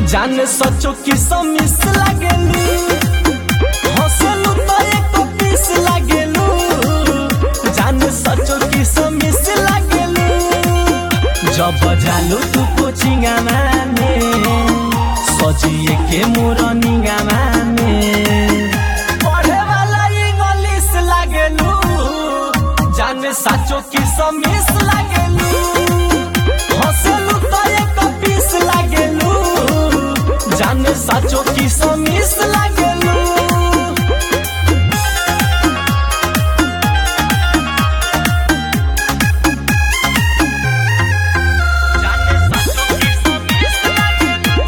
जान सचो कि समिस लागेलू हंसलू तो एक पीस लागेलू जान सचो कि समिस लागेलू जब जालू तू कोचिंगा माने सजिए के मोरनिंगा माने पढ़े वाला इंग्लिश लागेलू जान सचो कि समिस लागेलू हंसलू तो एक पीस लागेलू जाने साचो की समिस लागेलू जाने साचो की समिस लागेलू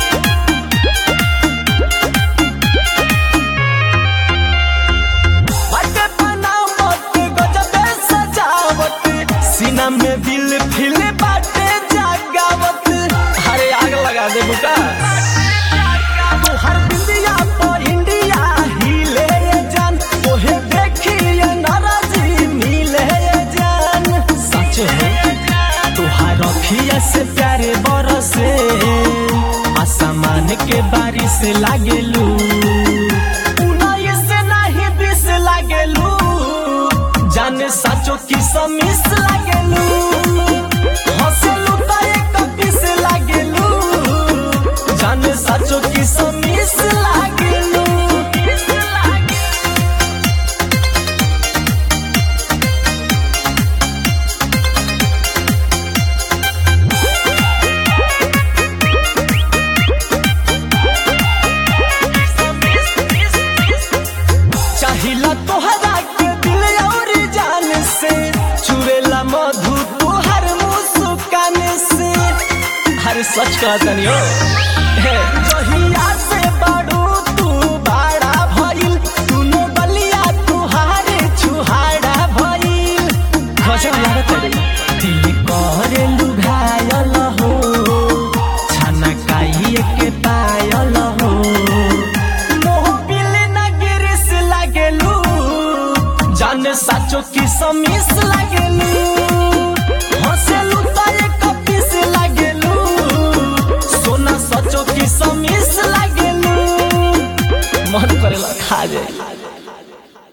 बाटे बनावट गजबे सजावट सीना में दिल फिल बाटे जागावत अरे आग लगा दे बुका हर बिंदिया पर इंडिया हिले ये जान ओहे देखिए नाराजी मिले ये जान सच है तुहार अखिया से प्यारे बरसे आसमान के बारिश लागेलू उन्नीस नहीं बीस लागेलू जाने साचो की समिस लागेलू हंसलू तो एक पीस लागेलू जाने साचो की समिस लागेलू चाहिला तोहरा के दिल और जान से चुरेला मधु तोहर मुस्कान से हर सच कहतनी हो हे, जहिया से बड़ू तू बड़ा भइल तूने बलिया तुहारे छुहाड़ा भइल गजब लागत रे दिल करे लुभायल हो छाना काइए के पायल हो मोह बिल न गिरिस लागेलू जाने साचो की समिस लागेलू हंसेलू तो एक पीस लागेलू सोना सचो की समिस लागेलू मन करेला खा जाए